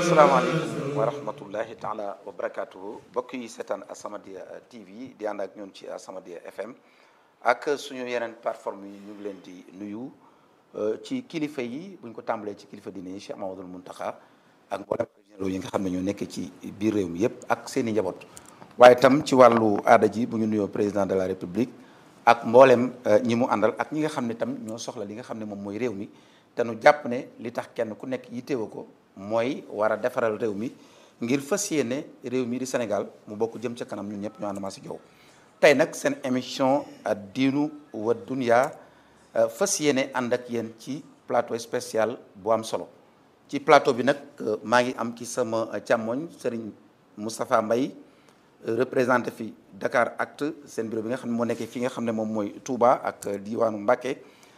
asalaamaaleykum wa rahmatullahi taala wa barakaatuhu mbokk yi seetaan As-Samadiyya TV di ànd ak ñun ci As-Samadiyya FM ak suñu yeneen plateforme yi ñu ngi leen di nuyu ci kilifa yi bu ñu ko tàmbalee ci kilifa diine yi Cheikh Mamadou Mountakha ak mboolem généraux yi nga xam ne ñoo nekk ci biir réew mi yëpp ak seen i njaboot waaye tam ci wàllu aada ji bu ñu nuyoo président de la république ak mboolem ñi mu àndal ak ñi nga xam ne tam ñoo soxla li nga xam ne moom mooy réew mi te nu jàpp ne li tax kenn ku nekk yitteewu ko mooy war a defaral réew mi ngir fas yéene réew mi di Sénégal mu bokk jëm ca kanam ñun ñëpp ñu ànd maa si jow tey nag seen émission diinu wa dunya fas yéene ànd ak yéen ci plateau spécial bu am solo ci plateau bi nag maa ngi am ci sama càmmoñ Serigne Moustapha Mbaye représenté fi Dakar Acte seen bureau bi nga xam ne moo nekkee fi nga xam ne moom mooy Touba ak diwaanu Mbacké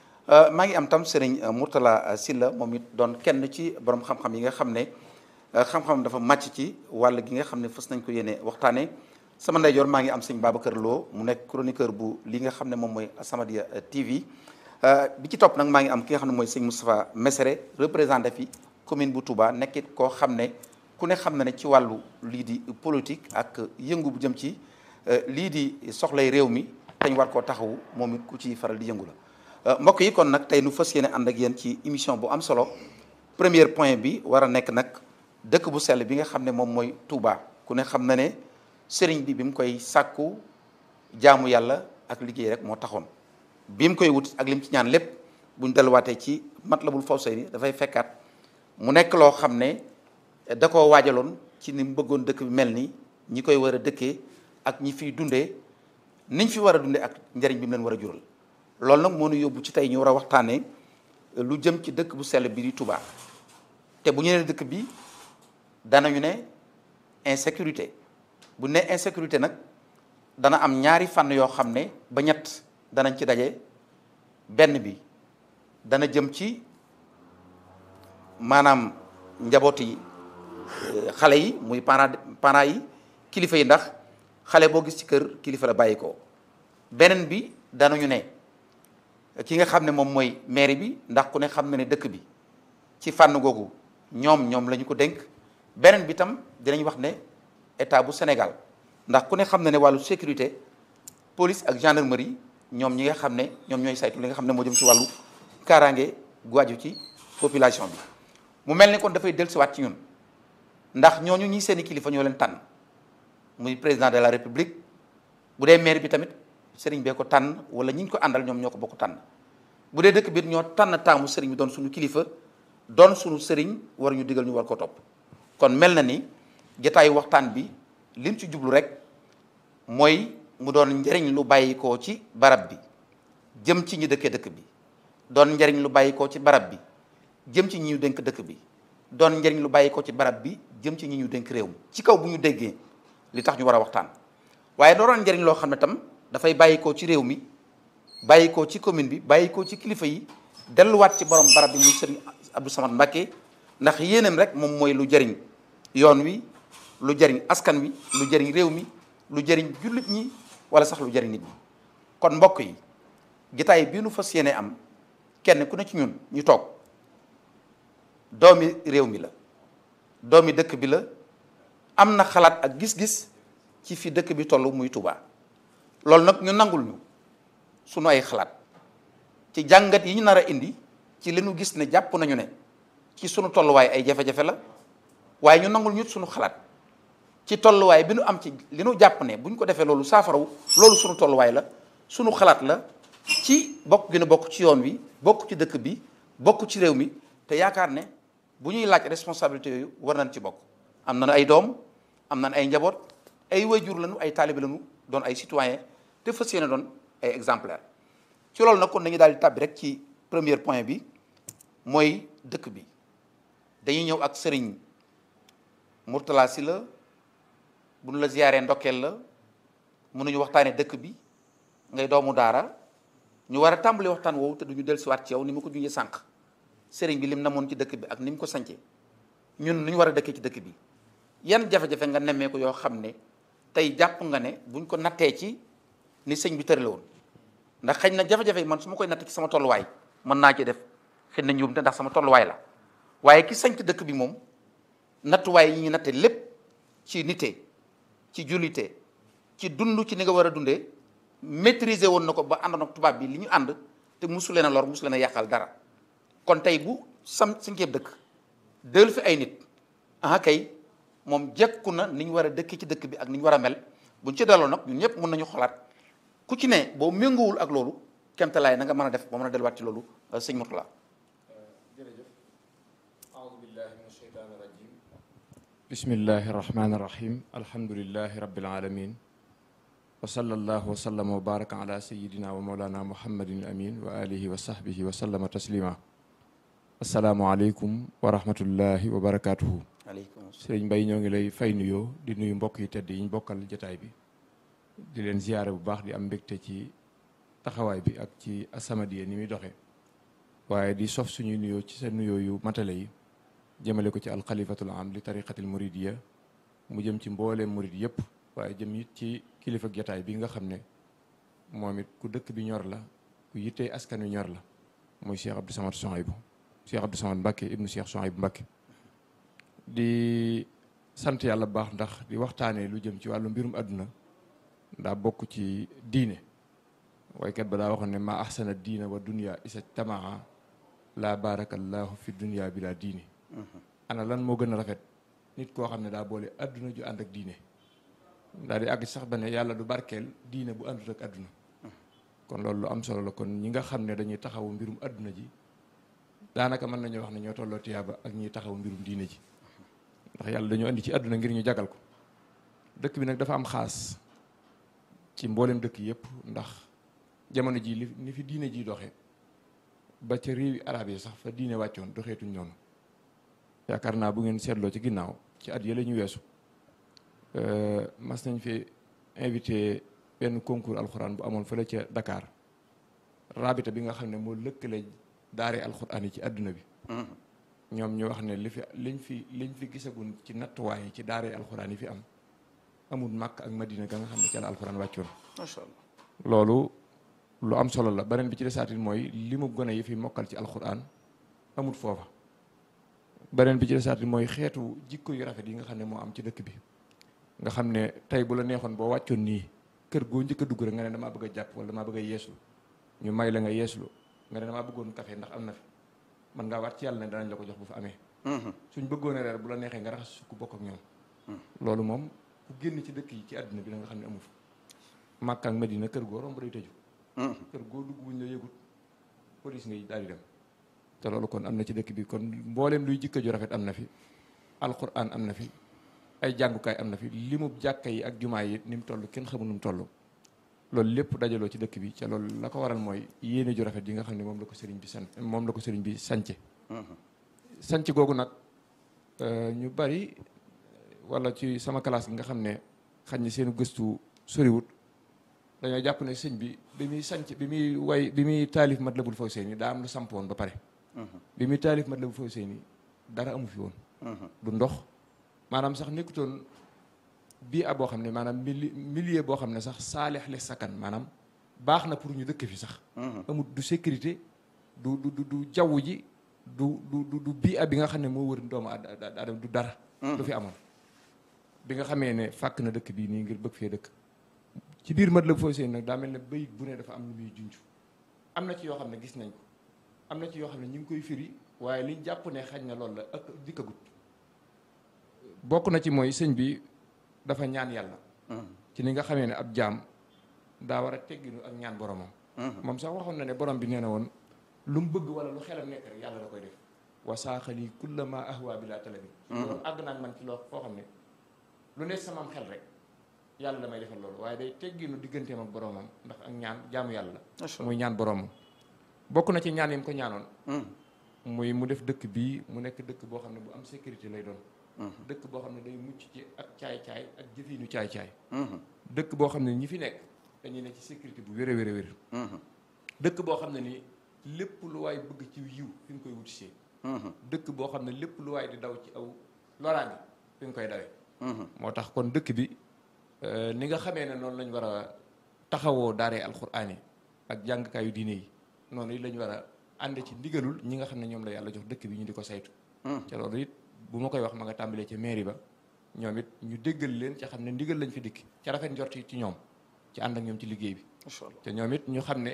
maa ngi am tam Serigne Mourtala Silla moom it doon kenn ci borom xam-xam yi nga xam ne xam-xam dafa màcc ci wàll gi nga xam ne fës nañ ko yéene waxtaanee sama ndeyjoor maa ngi am sëñ Babacar Lo mu nekk chroniqueur bu li nga xam ne moom mooy As-Samadiyya TV bi ci topp nag maa ngi am ki nga xam ne mooy sëñ Moustapha Messere représenté fi commune bu Touba nekkit koo xam ne ku ne xam na ne ci wàllu lii di politique ak yëngu bu jëm ci lii di soxlay réew mi te ñu war koo taxawu moom it ku ci faral di yëngu la. mbokk yi kon nag tey nu fas yéene ànd ak yéen ci émission bu am solo premier point bi war a nekk nag dëkk bu sell bi nga xam ne moom mooy Touba ku ne xam na ne sëriñ bi bi mu koy sàkku jaamu yàlla ak liggéey rek moo taxoon bi mu koy wut ak lim ci ñaan lépp buñ delluwaatee ci Matlabul Fawzayni dafay fekkaat mu nekk loo xam ne da koo waajaloon ci ni mu bëggoon dëkk bi mel ni ñi koy war a dëkkee ak ñi fiy dundee niñ fi war a dundee ak njëriñ bi mu leen war a jural loolu nag moo ñu yóbbu ci tey ñu war a waxtaanee lu jëm ci dëkk bu sell bi di Touba te bu ñu nee dëkk bi danañu ne insécurité bu ne insécurité nag dana am ñaari fànn yoo xam ne ba ñett danañ ci daje benn bi dana jëm ci maanaam njaboot yi xale yi muy parents parents yi kilifa yi ndax xale boo gis ci kër kilifa la bàyyi ko beneen bi danañu ne ki nga xam ne moom mooy mairie bi ndax ku ne xam na ne dëkk bi ci fànn googu ñoom ñoom la ñu ko dénk beneen bi tam dinañ wax ne état bu Sénégal ndax ku ne xam na ne wàllu sécurité police ak gendarmerie ñoom ñi nga xam ne ñoom ñooy saytu li nga xam ne moo jëm ci wàllu kaaraange gu aju ci population bi mu mel ni kon dafay dellusiwaat ci ñun ndax ñooñu ñi seeni kilifa ñoo leen tànn muy président de la république bu dee maire bi tamit sëriñ bee ko tànn wala ñi ñu ko àndal ñoom ñoo ko bokk tànn bu dee dëkk bi ñoo tànn taamu sëriñ bi doon suñu kilifa doon suñu sëriñ war ñu digal ñu war ko topp kon mel na ni jataayu waxtaan bi lim ci jublu rek mooy mu doon njëriñ lu bàyyikoo ci barab bi jëm ci ñi dëkkee dëkk bi doon njëriñ lu bàyyikoo ci barab bi jëm ci ñi ñu dénk dëkk bi doon njëriñ lu bàyyikoo ci barab bi jëm ci ñi ñu dénk réew mi ci kaw bu ñu déggee li tax ñu war a waxtaan waaye doo doon njëriñ loo xam ne tam dafay bàyyikoo ci réew mi bàyyikoo ci commune bi bàyyikoo ci kilifa yi delluwaat ci borom barab bi muy sëriñ Abdou Samad Mbacké ndax yéenam rek moom mooy lu jëriñ yoon wi lu jëriñ askan wi lu jëriñ réew mi lu jëriñ jullit ñi wala sax lu jëriñ nit ñi kon mbokk yi jotaay bii nu fas yéene am kenn ku ne ci ñun ñu toog doomi réew mi la doomi dëkk bi la am na xalaat ak gis-gis ci fi dëkk bi toll muy Touba loolu nag ñu nangul ñu sunu ay xalaat ci jàngat yi ñu nar a indi ci li nu gis ne jàpp nañu ne ci sunu tolluwaay ay jafe-jafe la waaye ñu nangul ñu sunu xalaat ci tolluwaay bi nu am ci li nu jàpp ne bu ñu ko defee loolu saafarawu loolu sunu tolluwaay la sunu xalaat la ci bokk gi nu bokk ci yoon wi bokk ci dëkk bi bokk ci réew mi te yaakaar ne bu ñuy laaj responsabilité yooyu war nañ ci bokk am nañ ay doom am nañ ay njaboot ay wayjur lañu ay taalibe lañu doon ay citoyen te fas yéene doon ay exemplaire ci loolu nag kon dañuy daal di tàbbi rek ci premier point bi mooy dëkk bi dañuy ñëw ak sëriñ Mourtala Sylla bu nu la ziyaaree ndokkeel la mënuñu waxtaanee dëkk bi ngay doomu daara ñu war a tàmbali waxtaan woowu te duñu dellusiwaat ci yow ni ma ko junjee sànq sëriñ bi lim namoon ci dëkk bi ak ni mu ko sancee ñun nu ñu war a dëkkee ci dëkk bi yan jafe-jafe nga nemmee ko yoo xam ne tey jàpp nga ne buñ ko nattee ci ni sëñ bi tërale woon ndax xëy na jafe-jafe yi man su ma koy natt ci sama tolluwaay mën naa ci def xëy na njuumte ndax sama tolluwaay la waaye ki sanc dëkk bi moom nattuwaay yi ñu natte lépp ci nite ci jullite ci dund ci ni nga war a dundee maîtriser woon na ko ba àndoon ak tubaab bi li ñu ànd te musu leen a lor musu leen a yàqal dara kon tey bu sam cinquième dëkk dël fi ay nit ah kay moom jekku na ni ñu war a dëkk ci dëkk bi ak ni ñu war a mel buñ ci delloo nag ñun ñëpp mën nañu xolaat ku ci ne boo méngoowul ak loolu kemtalaay na nga mën a def ba mën a delluwaat ci loolu sëñ Mourtala jërëjëf aoudu billahi min asheytaan irajim bismillahi irrahmani irrahim alhamdulilahi rabbil alamin wa sallallahu wa sallama wa baraka ala sayidina wa maulana muhammadin amin wa alihi wa sahbihi wa sallama taslima asalaamualeykum wa rahmatullahi wa barakatuhu aleykum sëriñ Mbay ñoo ngi lay fay nuyoo di nuyu mbokk yi tedd yi ñu bokkal jataay bi di leen ziyaare bu baax di am mbégte ci taxawaay bi ak ci As-Samadiyya ni muy doxee waaye di sof suñuy nuyoo ci sa nuyoo yu matale yi jëmale ko ci alxalifatul am li tariqatil muridiyya mu jëm ci mbooleem murid yëpp waaye jëm it ci kilifa jataay bi nga xam ne moom it ku dëkk bi ñor la ku yittee askan wi ñor la muy Cheikh Abdou Samad Souhaïbou Cheikh Abdou Samad Mbacké ibnu Cheikh Souhaïbou Mbacké di sant yàlla bu baax ndax di waxtaanee lu jëm ci wàllu mbirum àdduna daa bokk ci diine waykat ba daa waxoon ne ma ahsana diina wa dunya isa tamaa laa barakallahu fi dunya bi laa diine ana lan moo gën a rafet nit koo xam ne daa boole àdduna ju ànd ak diine daal di àgg sax ba ne yàlla du barkeel diine bu àndut ak àdduna kon loolu lu am solo la kon ñi nga xam ne dañuy taxawu mbirum àdduna ji daanaka mën nañu wax ne ñoo tolloo tiyaaba ak ñiy taxawu mbirum diine ji ndax yàlla dañoo indi ci àdduna ngir ñu jagal ko dëkk bi nag dafa am xaas ci mboolem dëkk yëpp ndax jamono ji li ni fi diine ji doxe ba ca réewi arab yi sax fa diine wàccoon doxeetuñ noonu yaakaar naa bu ngeen seetloo ci ginnaaw ci at yële ñu weesu mas nañ fi invité benn concours alxuraan bu amoon fële ca Dakar rabita bi nga xam ne moo lëkkale daare alxuraan yi ci àdduna bi ñoom ñu wax ne li fi liñ fi liñ fi gisagun ci nattuwaay yi ci daare alxuraan yi fi am amul màkk ak madina ga nga xam ne ca la alxuraan wàccoon macha allah loolu lu am solo la beneen bi ci desaatin mooy li mu gone yi fi mokkal ci alxuraan amul foofa beneen bi ci desaatin mooy xeetu jikko yu rafet yi nga xam ne moo am ci dëkk bi nga xam ne tey bu la neexoon boo wàccoon nii kër goo njëkk a dugg rek nga ne damaa bëgg a jàpp wala damaa bëgg a yeeslu ñu may la nga yeeslu nga ne damaa bëggoon café ndax am na fi man ngaa waat ci yàlla ne danañ la ko jox bu fa amee suñ bëggoon a reer bu la neexee nga raxas sukk bokk ak ñoom loolu moom ku génn ci dëkk yi ci àdduna bi da nga xam ne amu fa Makka ak Madina kër goo romb day tëju kër goo dugg buñ la yëgut police ngay daal di dem te loolu kon am na ci dëkk bi kon mbooleem luy jikko ju rafet am na fi alquran am na fi ay jàngukaay am na fi li mu jàkka yi ak jumaa yi ni mu toll kenn xamul nu mu toll loolu lépp dajaloo ci dëkk bi ca loolu la ko waral mooy yéene ju rafet yi nga xam ne moom la ko sëriñ bi san moom la ko sëriñ bi sance sanc googu nag ñu bari wala ci sama classe gi nga xam ne xañ ne seenu gëstu soriwut dañoo jàpp ne sëñ bi bi muy sanc bi muy way bi muy taalif Matlabul Fawzayni daa am lu sampoon ba pare bi muy taalif Matlabul Fawzayni dara amu fi woon du ndox maanaam sax nekkutoon bii a boo xam ne maanaam mili milieu boo xam ne sax saalix le sakkan maanaam baax na pour ñu dëkk fi sax amul du sécurité du du du jaww ji du du du bii a bi nga xam ne moo wër doomu aadama du dara du fi amoon bi nga xamee ne fàkk na dëkk bii nii ngir bëgg fee dëkk ci biir Matlabul Fawzayni nag daa mel ne bayit bu ne dafa am lu muy junj am na ci yoo xam ne gis nañ ko am na ci yoo xam ne ñu ngi koy firi waaye liñ jàpp ne xañ na loolu la ak dikkagut bokk na ci mooy sëñ bi dafa ñaan yàlla ci ni nga xamee ne ab jaam daa war a tegginu ak ñaan boromam moom sax waxoon na ne borom bi nee na woon lu mu bëgg wala lu xelam nekk rek yàlla da koy def wasaaxali kullama ahwa bi laa talabi loolu àgg naa man ci loo foo xam ne lu ne samaam xel rek yàlla damay defal loolu waaye day tegginu digganteem ak boromam ndax ak ñaan jaamu yàlla muy ñaan boromam bokk na ci ñaan yi mu ko ñaanoon muy mu def dëkk bii mu nekk dëkk boo xam ne bu am sécurité lay doon dëkk boo xam ne day mucc ci ak caay-caay ak jëfiinu caay-caay dëkk boo xam ne ñi fi nekk dañuy ne ci sécurité bu wér a wér a wér dëkk boo xam ne ni lépp lu waay bëgg ci yiw fi nga koy wuti see dëkk boo xam ne lépp lu waay di daw ci aw loraange fi nga koy dawee moo tax kon dëkk bi ni nga xamee ne noonu lañ war a taxawoo daaree alxuraan yi ak jàngkaayu diine yi noonu it lañ war a ànd ci ndigalul ñi nga xam ne ñoom la yàlla jox dëkk bi ñu di ko saytu ca loolu it bu ma koy wax ma nga tàmbalee ca mairie ba ñoom it ñu déggal leen ca xam ne ndigal lañ fi dikk ca rafet njort ci ñoom ci ànd ak ñoom ci liggéey bi macha allah te ñoom it ñu xam ne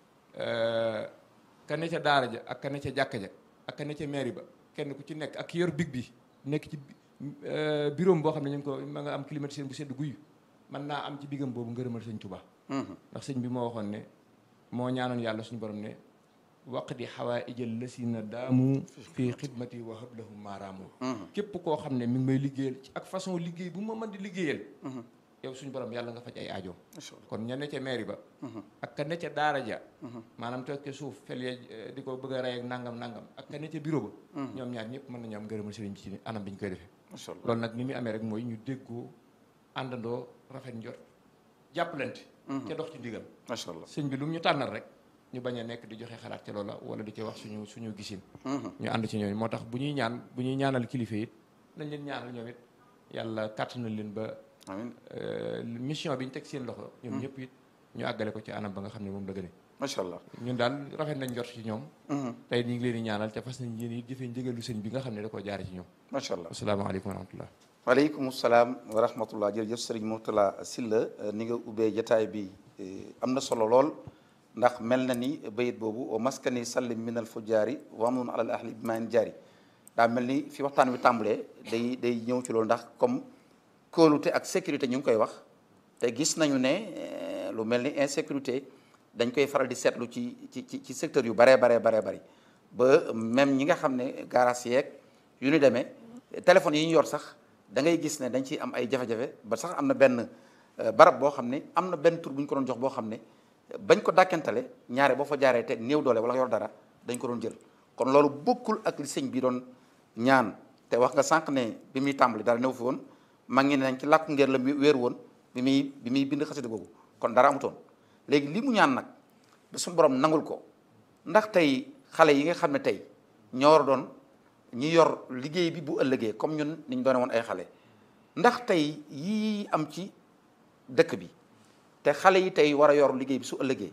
ka ne ca daara ja ak ka ne ca jàkka ja ak ka ne ca mairie ba kenn ku ci nekk ak ki yor big bi nekk ci bureau boo xam ne ñu ngi ko ma nga am climatiseur bu sedd guyu mën naa am ci bigam boobu ngërëmal sëñ Tuubaa ndax sëñ bi moo waxoon ne moo ñaanoon yàlla suñu borom ne waqdi xawaaijal lasina daamu fii xidmati wa hablahum maaraamu képp koo xam ne mi ngi may liggéeyal ci ak façon liggéey bu ma mën di liggéeyal yow suñu borom yàlla nga faj ay aajoom kon ña ne ca mairie ba ak ka ne ca daara ja maanaam toog ca suuf fel ya di ko bëgg a rey ak nangam nangam ak ka ne ca bureau ba ñoom ñaar ñëpp mën nañu am ngërëmal sëriñ bi ci anam bi ñu koy defee macha allah loolu nag ni muy amee rek mooy ñu déggoo àndandoo rafet njot jàppalante ca dox ci ndigal macha allah sëñ bi lu mu ñu tànnal rek ñu bañ a nekk di joxe xalaat ca loola wala di ci wax suñu suñu gisin ñu ànd ci ñooñu moo tax bu ñuy ñaan bu ñuy ñaanal kilifa it nañ leen ñaanal ñoom it yàlla kàttanal leen ba amiin mission bi ñu teg seen loxo ñoom ñëpp it ñu àggale ko ci anam ba nga xam ne moom la gëne macha allah ñun daal rafet nañ jot ci ñoom tey ñu ngi leen di ñaanal te fas nañ yéen it jëfee njëgalu sëñ bi nga xam ne da koo jaare ci ñoom macha allah asalaamaaleykum wa rahmatullah waaleykum salaam wa rahmatullah jërëjëf sëriñ Mourtala Sylla ni nga ubbee jataay bi am na solo lool ndax mel na ni bayit boobu wa maskani sallim min al fujjaari wa amun alal ahli bi maan jaari daa mel ni fi waxtaan wi tàmbalee day day ñëw ci loolu ndax comme kóolute ak sécurité ñu ngi koy wax te gis nañu ne lu mel ni insécurité dañ koy faral di seetlu ci ci ci ci secteur yu baree baree baree bari ba même ñi nga xam ne garage yeeg yu ñu demee téléphone yi ñu yor sax da ngay gis ne dañ ciy am ay jafe-jafe ba sax am na benn barab boo xam ne am na benn tur bu ñu ko doon jox boo xam ne bañ ko dàkkantale ñaare boo fa jaaree te néew doole wala yor dara dañ ko doon jël kon loolu bokkul ak li sëñ bi doon ñaan te wax nga sànq ne bi muy tàmbali dara néew fi woon maa ngi ne nañ ci làkku ngeer la wéeru woon bi muy bi muy bind xasida googu kon dara amutoon léegi li mu ñaan nag ba suñu borom nangul ko ndax tey xale yi nga xam ne tey ñoo war a doon ñi yor liggéey bi bu ëllëgee comme ñun niñ doone woon ay xale ndax tey yii am ci dëkk bi te xale yi tey war a yor liggéey bi su ëllëgee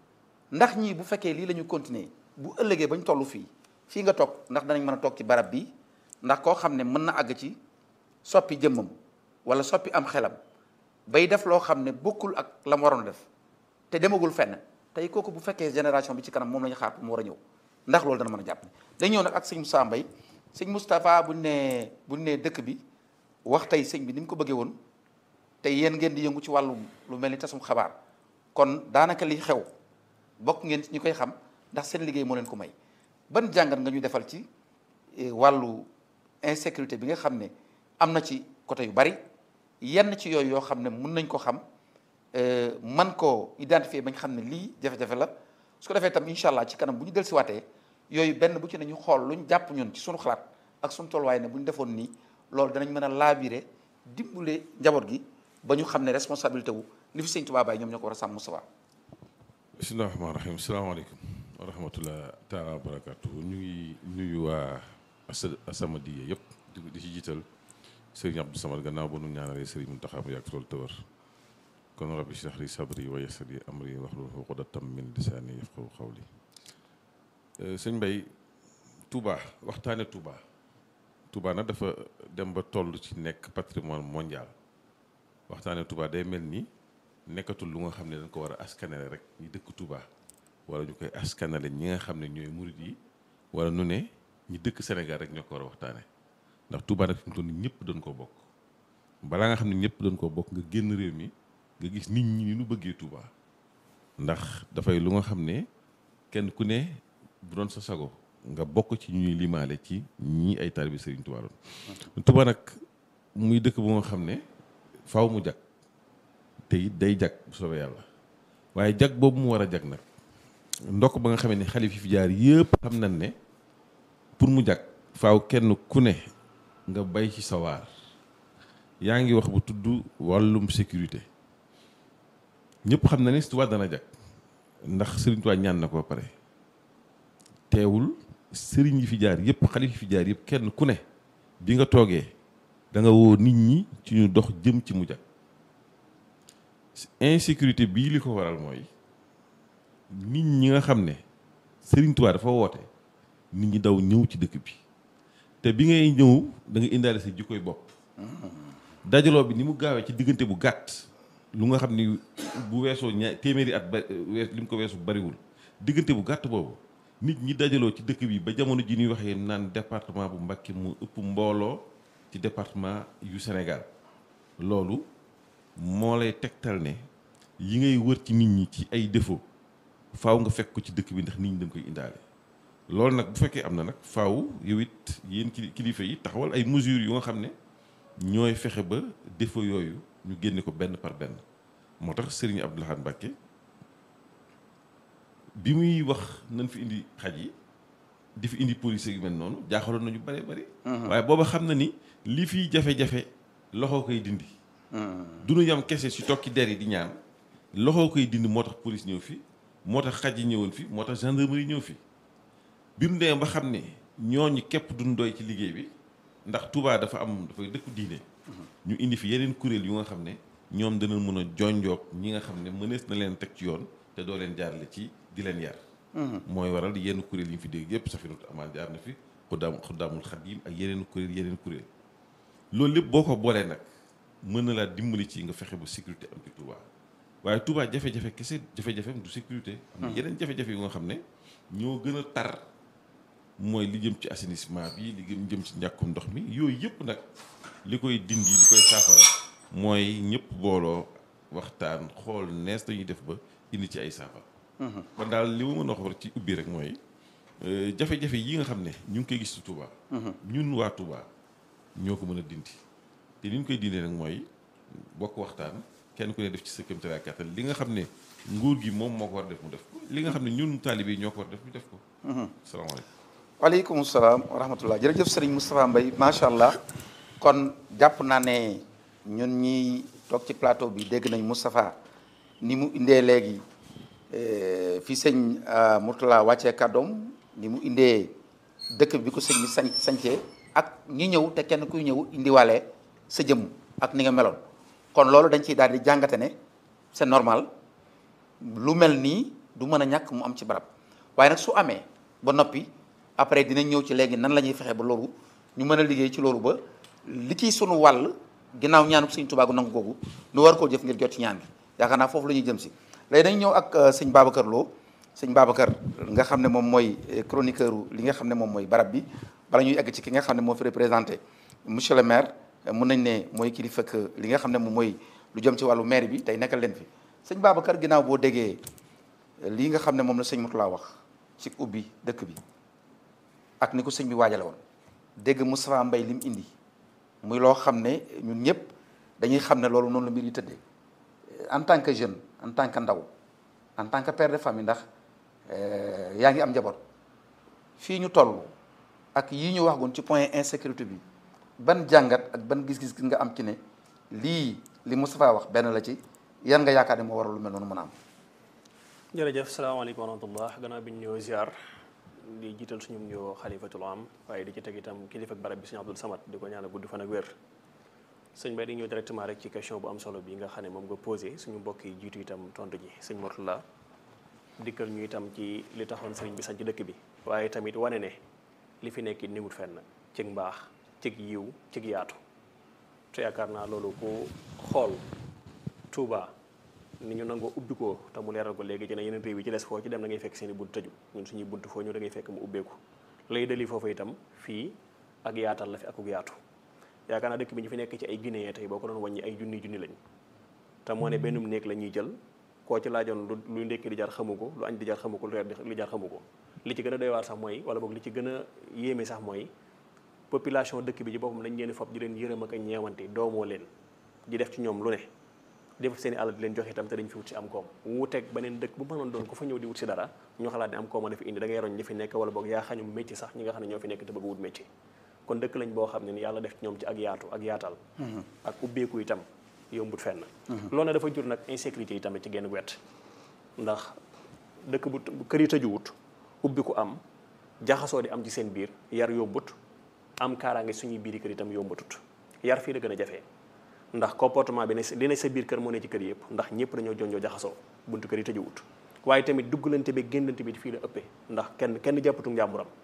ndax ñii bu fekkee lii la ñu continuer bu ëllëgee bañ toll fii fii nga toog ndax danañ mën a toog ci barab bi ndax koo xam ne mën na àgg ci soppi jëmmam wala soppi am xelam bay def loo xam ne bokkul ak la mu waroon def te demagul fenn tey kooku bu fekkee génération bi ci kanam moom la ñu xaar mu war a ñëw ndax loolu dana mën a jàpp dañ ñëw nag ak sëñ Moussa Mbaye sëñ Moustapha buñ nee buñ nee dëkk bi wax tey sëñ bi ni mu ko bëggee woon te yéen ngeen di yëngu ci wàllu lu mel ni tasum xabaar kon daanaka li xew bokk ngeen ci ñu koy xam ndax seen liggéey moo leen ko may ban jàngat nga ñu defal ci wàllu insécurité bi nga xam ne am na ci côté yu bari yenn ci yooyu yoo xam ne mun nañ ko xam man koo identifier bañ xam ne lii jafe-jafe la su ko defee tam incha allah ci kanam bu ñu dellusiwaatee yooyu benn bu ci ne ñu xool luñ jàpp ñun ci suñu xalaat ak suñu tolluwaay ne bu ñu defoon nii loolu danañ mën a laabire dimbale njaboot gi ba ñu xam ne responsabilité wu li fi sëñ Tuubaa Baay ñoom ñoo ko war a sàmm Moustapha bismillahi rahmaani rahim salaamaaleykum wa rahmatullah taala wa barakatuh ñu ngi nuyu waa As-Samadiyya yëpp di ci jiital sëriñ Abdou Samad gannaaw ba nu ñaanalee sëriñ Muntaxa mu yàgg loolu tëwër kon rabbi shrah li sadri wa yassir li amri wahlul uqdatam min lisaani yafqahu qawli sëñ Mbay Touba waxtaane Touba Touba nag dafa dem ba toll ci nekk patrimoine mondial waxtaane Touba day mel ni nekkatul lu nga xam ne dañ ko war a askanale rek ñi dëkk Touba wala ñu koy askanale ñi nga xam ne ñooy murit yi wala nu ne ñi dëkk Sénégal rek ñoo ko war a waxtaane ndax Touba nag fi mu toll nii ñëpp doon koo bokk balaa nga xam ne ñëpp doon koo bokk nga génn réew mi nga gis nit ñi ni ñu bëggee Touba ndax dafay lu nga xam ne kenn ku ne bu doon sa sago nga bokk ci ñuy limaale ci ñii ay taalibe Serigne Touba doon Touba nag muy dëkk bu nga xam ne faaw mu jag te it day jag bu soobee yàlla waaye jag boobu mu war a jag nag ndokk ba nga xamee ne xalif yi fi jaar yëpp xam nañ ne pour mu jag faaw kenn ku ne nga bay ci sawaar yaa ngi wax bu tudd wàllum sécurité ñëpp xam na ne Touba dana jag ndax Serigne Touba ñaan na ko ba pare teewul sëriñ yi fi jaar yëpp xalif yi fi jaar yëpp kenn ku ne bi nga toogee da nga woo nit ñi ci ñu dox jëm ci mu jag insécurité bii li ko waral mooy nit ñi nga xam ne Serigne Touba dafa woote nit ñi daw ñëw ci dëkk bi te bi ngay ñëw da nga indaale sa jikkoy bopp dajaloo bi ni mu gaawee ci diggante bu gàtt lu nga xam ni bu weesoo ña téeméeri at ba wees li mu ko weesu bariwul diggante bu gàtt boobu nit ñi dajaloo ci dëkk bi ba jamono ji ñuy waxee naan département bu Mbacké mu ëpp mbooloo ci département yu Sénégal loolu moo lay tegtal ne yi ngay wër ci nit ñi ci ay défaut faaw nga fekk ko ci dëkk bi ndax nit ñi dañ koy indaale loolu nag bu fekkee am na nag faaw yow it yéen kili- kilifa yi taxawal ay mesures yu nga xam ne ñooy fexe ba défaut yooyu ñu génne ko benn par benn moo tax Serigne Abdou Lahad Mbacké bi muy wax nañ fi indi xaj yi di fi indi police yu mel noonu jaaxaloon nañu bare bari waaye booba xam na ni li fiy jafe-jafe loxo koy dindi du ñu yam kese si tokki der yi di ñaan loxo koy dindi moo tax police ñëw fi moo tax xaj yi ñëwoon fi moo tax gendarmerie ñëw fi bi mu demee ba xam ne ñooñu képp duñ doy ci liggéey bi ndax Touba dafa am dafay dëkku diine ñu indi fi yeneen kuréel yu nga xam ne ñoom dana mën a jonjoog ñi nga xam ne mënees na leen teg ci yoon te doo leen jaarale ci di leen yar mooy waral yenn kuréel yi ñu fi dégg yëpp Safinatu Amaan jaar na fi xuddaam xuddaamul Xadim ak yeneen kuréel yeneen kuréel loolu lépp boo ko boolee nag mën na laa dimbali ci nga fexe ba sécurité am ci Touba waaye Touba jafe-jafe kese jafe-jafem du sécurité am na yeneen jafe-jafe yu nga xam ne ñoo gën a tar mooy li jëm ci assainissement bi li gën jëm ci njàkkum ndox mi yooyu yëpp nag li koy dindi li koy saafara mooy ñëpp booloo waxtaan xool nees dañuy def ba indi ci ay saafara kon daal li ma mën a wax ci ubbi rek mooy jafe-jafe yi nga xam ne ñu ngi koy gis ci Touba ñun waa Touba ñoo ko mën a dindi te ni ñu koy dindee nag mooy bokk waxtaan kenn ku ne def ci sa kéemtalaay kàttan li nga xam ne nguur gi moom moo ko war a def mu def ko li nga xam ne ñun taalibe yi ñoo ko war a def ñu def ko salaamaaleykum waaleykum salaam wa rahmatullah jërëjëf sëriñ Moustapha Mbaye macha allah kon jàpp naa ne ñun ñi toog ci plateau bi dégg nañ Moustapha ni mu indee léegi fi sëñ Mourtala wàccee kàddoom ni mu indee dëkk bi ko sëñ bi sañ sañcee ak ñi ñëw te kenn kuy ñëw indiwaale sa jëmm ak ni nga meloon kon loolu dañ ciy daal di jàngate ne c'est normal lu mel nii du mën a ñàkk mu am ci barab waaye nag su amee ba noppi après dinañ ñëw ci léegi nan la ñuy fexe ba loolu ñu mën a liggéey ci loolu ba li ciy sunu wàll ginnaaw ñaanu sëñ Tuubaa gu nangu googu nu war koo jëf ngir jot ci ñaan gi yaakaar naa foofu la ñuy jëm si léegi dañ ñëw ak sëñ Babacar Lo sëñ Babacar nga xam ne moom mooy chroniqueur li nga xam ne moom mooy barab bi bala ñuy egg ci ki nga xam ne moo fi représenté monsieur le maire mun nañ ne mooy kilifa ak li nga xam ne moom mooy lu jëm ci wàllu maire bi tey nekkal leen fi sëñ Babacar ginnaaw boo déggee lii nga xam ne moom la sëñ Moutala wax ci ubbi dëkk bi ak ni ko sëñ bi waajale woon dégg Moustapha Mbaye li mu indi muy loo xam ne ñun ñëpp dañuy xam ne loolu noonu la mbir yi tëddee en tant que jeune en tant que ndaw en tant que père de famille ndax yaa ngi am njaboot fii ñu toll ak yii ñu wax goon ci point insécurité bi ban jàngat ak ban gis-gis nga am ci ne lii li Moustapha wax benn la ci yan nga yaakaar ne moo waral lu mel noonu mën a am. jërëjëf salaamaaleykum wa rahmatullah gannaaw bi ñu ñëw ziar di jiital suñu ñëw xalifatul am waaye di ci teg itam kilifa ak barab bi sëñ Abdul Samad di ko ñaanal gudd fan ak wér sëñ Bay di ñëw directement rek ci question bu am solo bi nga xam ne moom nga posé suñu mbokk yi jiitu itam tontu ji sëñ Mourtala dikkal ñu itam ci li taxoon sëriñ bi sañ ci dëkk bi waaye tamit wane ne li fi nekk niwut fenn cig mbaax cig yiw cig yaatu te yaakaar naa loolu ku xool Touba ni ñu nangoo ubbi ko te mu leeral ko léegi ci ne yeneen réew yi ci des foo ci dem da ngay fekk seen i bunt tëju ñun suñuy bunt foo ñu da ngay fekk mu ubbeeku lay dali foofu itam fii ak yaatal la fi akuk yaatu yaakaar naa dëkk bi ñu fi nekk ci ay Guinéen tey boo ko doon wàññi ay junni junni lañ te moo ne bennum néeg la ñuy jël koo ci laajoon lu lu ndékki di jar xamu ko lu añ di jar xamu ko lu reer di jar xamu ko li ci gën a doy waar sax mooy wala boog li ci gën a yéeme sax mooy population dëkk bi ci boppam dañ leen fob di leen yërëm ak a ñeewante doomoo leen di def ci ñoom lu ne def seen i alal di leen joxe itam te dañ fi wut si am koom wuuteeg beneen dëkk bu mënoon doon ku fa ñëw di wut si dara ñu xalaat ne am koom a fi indi da ngay roñ ñi fi nekk wala boog yaa xañum métier sax ñi nga xam ne ñoo fi nekk te bëgg wut métier kon dëkk lañ boo xam ne ni yàlla def ci ñoom ci ak yaatu ak yaatal ak ubbeeku itam yombut fenn loolu na dafa jur nag insécurité yi tamit ci genn wet ndax dëkk bu kër yi tëjuwut ubbi ku am jaxasoo di am ci seen biir yar yombut am kaaraange suñuy biiri kër itam yombatut yar fii la gën a jafee ndax comportement bi ne li ne sa biir kër moo ne ci kër yëpp ndax ñëpp dañoo jonjoo jaxasoo buntu kër yi tëjuwut waaye tamit duggalante bi génnante bi fii la ëppee ndax kenn kenn jàppatu njàmburam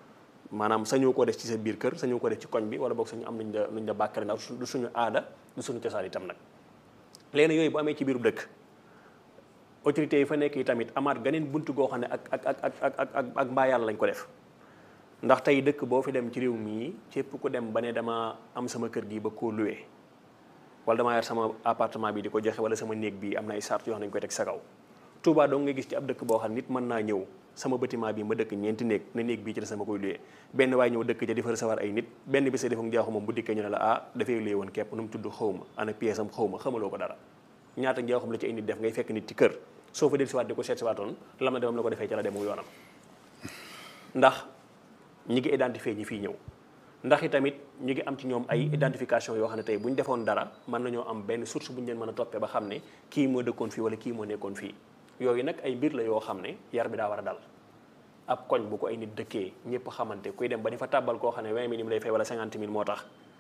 maanaam sañoo koo def ci sa biir kër sañoo ko def ci koñ bi wala boog sañu am luñ la luñ la bàkkale ndax du suñu aada du suñu cosaan itam nag léegi yooyu bu amee ci biiru dëkk autorités yi fa nekk yi tamit amaat ganeen buntu goo xam ne ak ak ak ak ak ak ak mbaa yàlla lañ ko def ndax tey dëkk boo fi dem ci réew mii képp ku dem ba ne dama am sama kër gi ba koo luwee wala damaa yor sama appartement bi di ko joxe wala sama néeg bi am na ay sart yoo xam ne dañu koy teg sa kaw Touba dong nga gis ci ab dëkk boo xam nit mën naa ñëw sama bâtiment bi ma dëkk ñeenti néeg ne néeg bii ci la sama koy luyee benn waaye ñëw dëkk ca di fa recevoir ay nit benn bi sa defam jaaxu moom bu dikkee ñu ne la ah dafay luyee woon képp nu mu tudd xaw ma ana pièce am xaw ma xamaloo ko dara ñaata njaaxum la ci ay nit def ngay fekk nit ci kër soo fa del siwaat di ko seet siwaatoon lam na demam la ko defee ca la demu yoonam ndax ñi ngi identifier ñi fii ñëw ndax i tamit ñu ngi am ci ñoom ay identification yoo xam ne tey bu ñu defoon dara mën nañoo am benn source bu ñu leen mën a toppee ba xam ne kii moo dëkkoon fii wala kii moo nekkoon fii yooyu nag ay mbir la yoo xam ne yar bi daa war a dal ab koñ bu ko ay nit dëkkee ñëpp xamante kuy dem ba di fa tàbbal koo xam ne 20 000 lay fay wala 50 000 moo tax